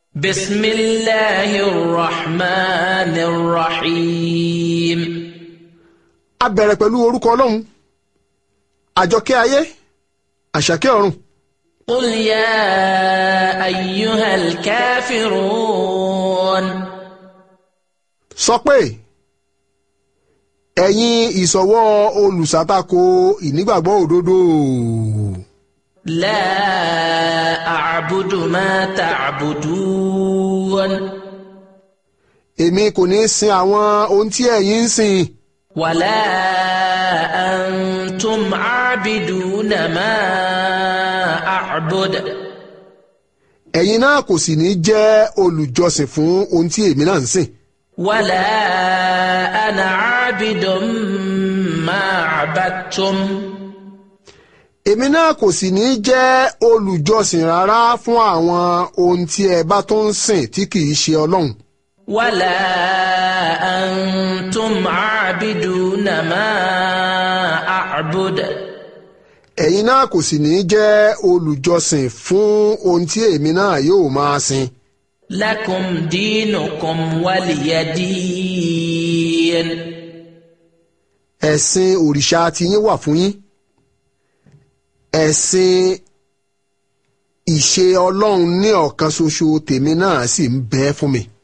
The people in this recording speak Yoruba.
بسم الله الرحمن الرحيم a bẹ̀rẹ̀ pẹ̀lú orúkọ ọlọ́run àjọkẹ́ ayé àṣàkẹ́ ọ̀run قل يا أيها الكافرون sọ pé ẹ̀yin ìsọ̀wọ́ olùsàtakò ìnígbàgbọ́ òdodo لا أعبد ما تعبدون èmi kò ní sin àwọn ohun tí ẹ̀yin ń sìn ولا أنتم عابدون ما أعبد ẹ̀yin náà kò sì ní jẹ́ olùjọsìn fún ohun tí èmi náà ń sìn ولا أنا عابد ما عبدتم èmi náà kò sì ní jẹ́ olùjọsìn rárá fún àwọn ohun tí ẹ bá tó ń sìn tí kì í ṣe ọlọ́run ولا أنتم عابدون ما أعبد ẹ̀yin náà kò sì ní jẹ́ olùjọsìn fún ohun tí èmi náà yóò máa sìn لكم دينكم ولي دين ẹ̀sìn òrìṣà tiyín wà fún yín ẹ̀sìn ìṣe ọlọ́run ní ọ̀kan ṣoṣo tèmi náà sì ń bẹ fún mi.